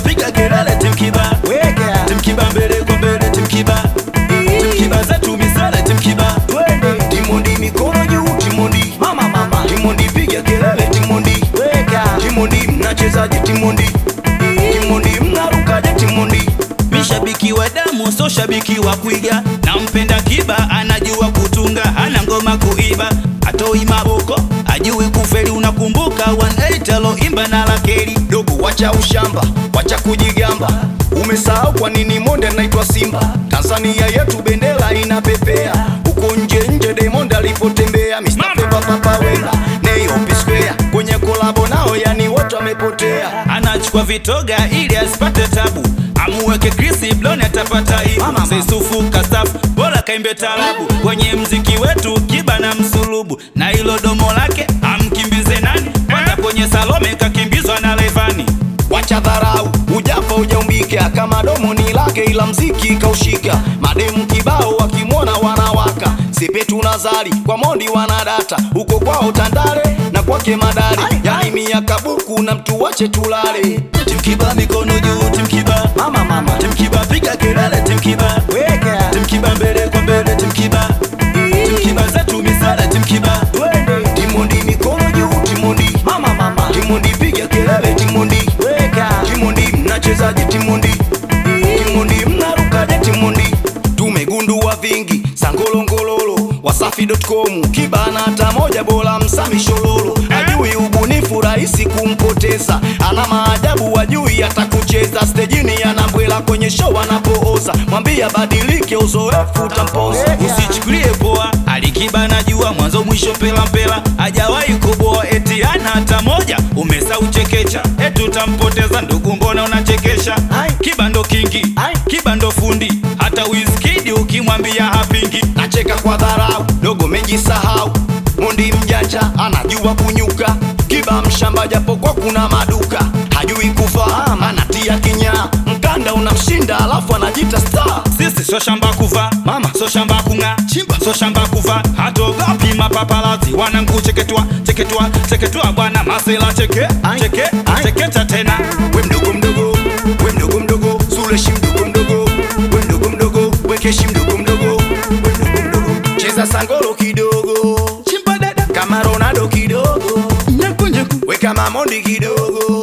piga kelele timkiba weka timkiba mbele kwa mbele timkiba timkiba zetu misele timkiba twende timondi mikono juu timondi mama mama timondi piga kelele timondi weka timondi mnachezaje timondi timondi mnarukaje timondi mishabiki wa damu so shabiki wa kuiga nampenda kiba anajua kutunga hana ngoma kuiba atoi maboko ajui kufeli unakumbuka 18 aloimba na lakeli dogo wacha ushamba wacha kujigamba umesahau kwa nini monde anaitwa simba tanzania yetu bendera inapepea huko nje nje demonde alipotembea Mr. Peppa Papa Wemba Neo P Square kwenye kolabo nao yani wote wamepotea anachukua vitoga ili asipate tabu amuweke Chris Brown atapata ibu Mama, mama. Seisufu kastafu bora kaimbe tarabu kwenye mziki wetu kiba na msulubu na hilo domo lake amkimbize nani kwanza kwenye Salome kakimbizwa na Levani wacha dharau ujafa ujaumbika kama domo ni lake ila mziki kaushika mademu kibao wakimwona wanawaka sepetu nazari kwa mondi wanadata huko kwao tandale na kwake madari yani miaka buku na mtu wache tulale timkiba mikono juu timkiba mama mama timkiba piga kelele timkiba weka timkiba mbele kwa mbele timkiba timkiba zetu misale timkiba twende timondi mikono juu timondi mama mama timondi piga kelele timondi weka timondi mnachezaje timondi timondi mnarukaje timondi tumegundua vingi sangolongololo wasafi.com kibana hata moja bora msami shololo ajui ubunifu rahisi kumpoteza ana maajabu wajui atakucheza stejini anambwela kwenye show anapooza mwambie badilike uzoefu utampoza usichukulie poa alikiba najua mwanzo mwisho mpela mpela hajawahi kuboa eti ana hata moja umesa uchekecha eti utampoteza ndugu mbona unachekesha Ai. kiba ndo kingi Ai. kiba ndo fundi hata Wizkid ukimwambia hapingi nacheka kwa dharau dogo mejisahau mondi mjanja anajua kunyuka kiba mshamba japokuwa kuna maduka hajui kufahamu anatia kinyaa mkanda unamshinda alafu anajita star sisi sio shamba kuva mama sio shamba kung'aa chimba sio shamba kuva hatogopi mapapalazi wanangu cheketwa cheketwa cheketwa bwana masela cheke Ai. cheke Ai. chekecha tena we mdogo mdogo we mdogo mdogo suleshi mdogo mdogo we mdogo mdogo wekeshi mdogo mdogo we mdogo mdogo cheza sangolo kidogo chimba dada kama ronaldo kidogo nyaku nyaku we kama mondi kidogo